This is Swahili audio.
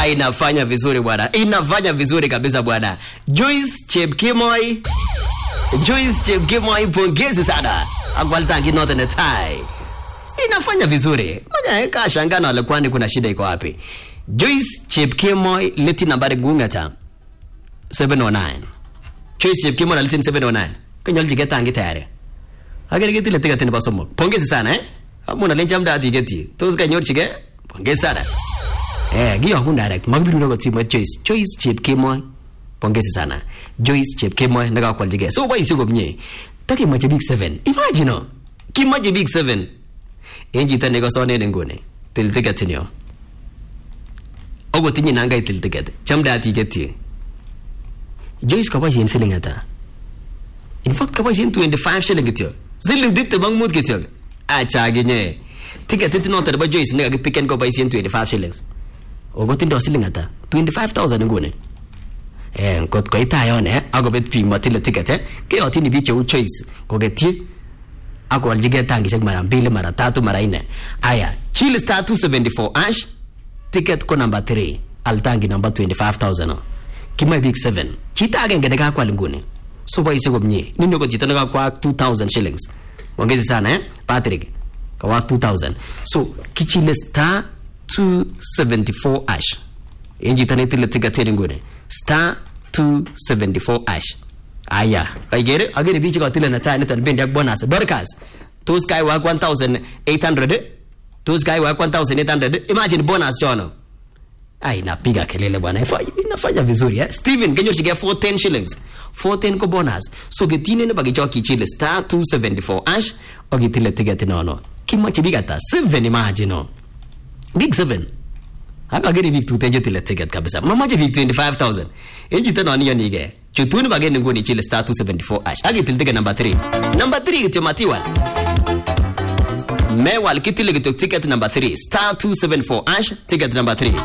ah, inafanya vizuri bwana inafanya vizuri kabisa bwana joyce chepkemoi joyce chepkemoi pongezi sana akwaltangi note netai inafanya vizuri moja kashangana wale kwani kuna shida iko wapi joyce chepkemoi leti nambari gungata 709 joyce chepkemoi na leti 709 konyolchike tangi tayari agere ketile tiketi nebo somok pongezi sana eh amuna len chamdaat iketyi tos kanyorchike pongezi sana eh kiyokun direct makibirun akot simoit Joyce Joyce Chepkemoi pongezi sana Joyce Chepkemoi nekakwalchigei so boisie komie takemache biik 7 imagine oh, kimache biik 7 en chito nekasonen inguni til ticket inyo okot inye nangai til ticket chamdaat iketyi Joyce kaboisien siling ata in fact kaboisien 25 shilling kityo siling tiptem ak mut kityo acha akinye tiketit noto nebo Joyce nekakipiken koboisien 25 shillings Oko tindo siling ata 25000 nguni eh ngot koit ayon eh akobet biik matile ticket eh keyotini biik cheu Joyce koketyi akoaljigei tangishek mara mbili mara tatu mara nne aya chili star 274 ash ticket ko number 3 altangi number 25000 kimoe biik 7 chito agenge nekakwal nguni so boisie komie nini ko chito nekakwaak 2000 shillings ongezi sana eh Patrick kawaak 2000 so kichile star 274 ash en chito netile ticket en nguni star 274 ash aya kaikere akere biik chekatile netai niton bendi ak bonus dorcas tos kaiwak 1800 tos kaiwak 1800 imagine bonus chono ai napiga kelele bwana Ifa- inafanya vizuri eh? steven kenyorchigei 410 shillings 410 ko bonus so ketine nebo kichok kichile star 274 ash akitile ticket nono kimache biik ata 7 imagine no big 7 akakere biik tuten chetile ticket kabisa mamache biik 25000 en chito non iyonige chutun bagen nguni chile star 274 ash akitil ticket number 3 number 3 kityo matiwal mewal kitile kityo ticket number 3 star 274 ash ticket number 3